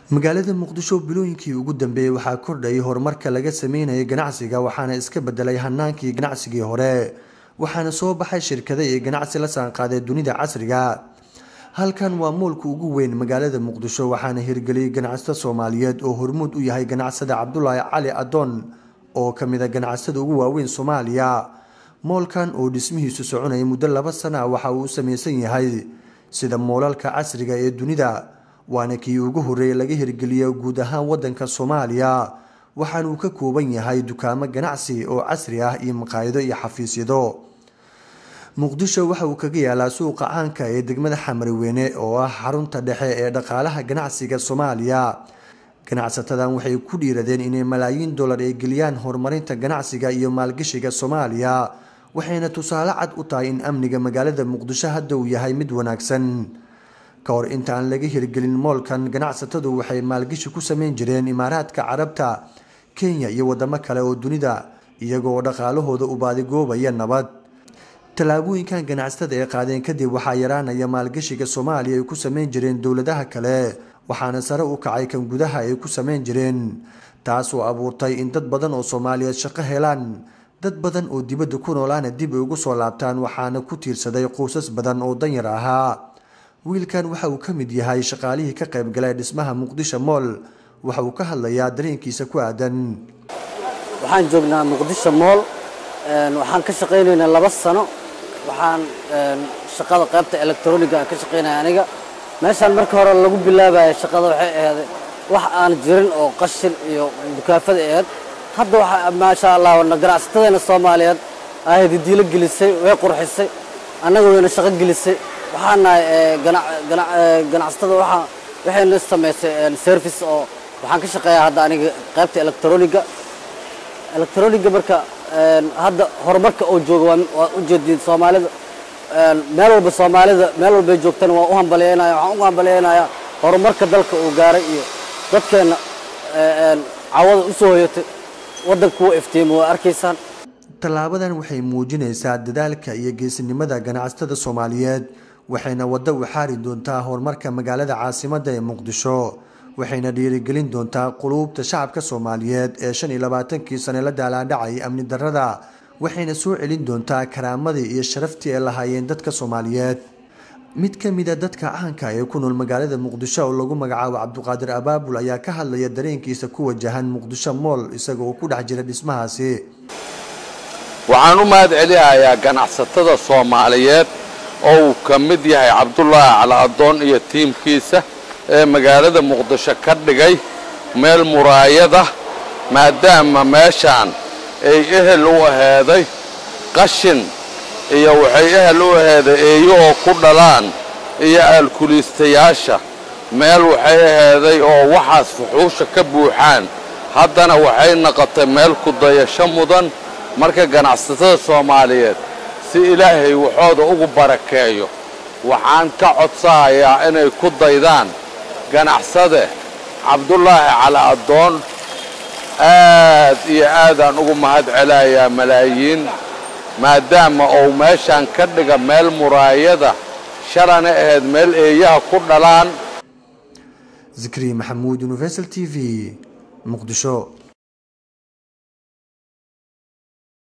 magaalada muqdisho bilooyinkii ugu dambeeyey waxaa kordhayay horumarka laga sameynayay ganacsiga waxaana iska bedelay hanaankii ganacsigii hore waxaana soo baxay shirkada iyo ganacsi la saanqaaday dunida casriga halkan waa moolka ugu weyn magaalada muqdisho waxaana hirgeliyay ganacsato soomaaliyeed oo hormuud u yahay ganacsada cabdulaahi cali adoon oo kamid a ganacsada ugu waaweyn soomaaliya moolkan oo dhismihiisu soconaya muddo laba sana ah waxa uu u sameysan yahay sida moolalka casriga ee dunida waana kii ugu horeeyay laga hirgeliya guud ahaan wadanka soomaaliya waxaana uu ka kooban yahay dukaamo ganacsi oo casri ah iyo maqaayado iyo xafiisyado muqdisho waxa uu kaga yaalaa suuqa caanka ee degmada xamariweyne oo ah xarunta dhexe ee dhaqaalaha ganacsiga soomaaliya ganacsatadan waxay ku dhiiradeen inay malaayiin dollar ay geliyaan horumarinta ganacsiga iyo maalgashiga soomaaliya waxayna tusaale cad u tahay in amniga magaalada muqdisho hadda uu yahay mid wanaagsan ka hor inta aan laga hirgelin moolkan ganacsatadu waxay maalgashi ku sameyn jireen imaaraadka carabta kenya iyo wadamo kale oo dunida iyagoo dhaqaalahooda u baadigoobaya nabad tallaabooyinkan ganacsatada ay qaadeen kadib waxaa yaraanaya maalgashiga soomaaliya ay ku sameyn jireen dowladaha kale waxaana sare u kacay kan gudaha ay ku sameyn jireen taas oo abuurtay in dad badan oo soomaaliyeed shaqo helaan dad badan oo dibadda ku noolaana dib ay ugu soo laabtaan waxaana ku tiirsaday quusas badan oo danyar ahaa wiilkan waxa uu ka mid yahay shaqaalihii ka qaybgalay dhismaha muqdisho mool waxa uu ka hadlayaa dareenkiisa ku aadan waxaan joognaa muqdisho mool waxaan ka shaqaynaynaa laba sano waxaan shaqada qaybta electroniga aan ka shaqaynaya aniga meeshaan marka hore lagu bilaabaya shaqada waxay ahayd wax aan jirin oo qashin iyo dukaafada ahayd hadda waxa maasha allah ganacsatadeena soomaaliyeed ahayd diilo gelisay way qurxisay annaga wayna shaqo gelisay waxaan nahay ganacsatada waxaa waxayna samaysay service oo waxaan ka shaqeeyaa hadda aniga qaybta electroniga electroniga marka hadda horumarka oo jooga waa ujeediin soomaalida meel walba soomaalida meel walbay joogtana waan u hambalyeynaya waxaan u hambalyeynayaa horumarka dalka uu gaaray iyo dadkeenna cawada u soo hoyatay waddanku waa iftiima waa arkaysaan tallaabadan waxay muujinaysaa dadaalka iyo geesinimada ganacsatada soomaaliyeed waxayna waddo u xaari doontaa horumarka magaalada caasimadda ee muqdisho waxayna dhiirigelin doontaa quluubta shacabka soomaaliyeed ee shan iyo labaatankii sane la daalaadhacay amni darrada waxayna soo celin doontaa karaamadii iyo sharaftii ay lahaayeen dadka soomaaliyeed mid ka mid a dadka caanka ee ku nool magaalada muqdisho oo lagu magacaabo cabduqaadir abaabul ayaa ka hadlaya dareenkiisa ku wajahan muqdisho mool isaga oo ku dhex jira dhismahaasi waxaan u mahad celinayaa ganacsatada soomaaliyeed oo uu ka mid yahay cabdulaahi cali adoon iyo tiimkiisa ee magaalada muqdisho ka dhigay meel muraayada maadaama meeshaan ay ehel u aheeday qashin iyo waxay ehel u aheeday eeyahoo ku dhalaan iyo aalkuliistayaasha meel waxay aheeday oo waxaas fuxuusha ka buuxaan haddana waxay noqotay meel ku dayasho mudan marka ganacsatada soomaaliyeed si ilaahay waxooda ugu barakeeyo waxaan ka codsanayaa inay ku daydaan ganacsade cabdulaahi cali adoon aad iyo aadaan ugu mahad celayaa malaayiin maadaama uu meeshaan ka dhiga meel muraayada shalana ahayd meel eeyaha ku dhalaan zikri maxamuud universal t v muqdisho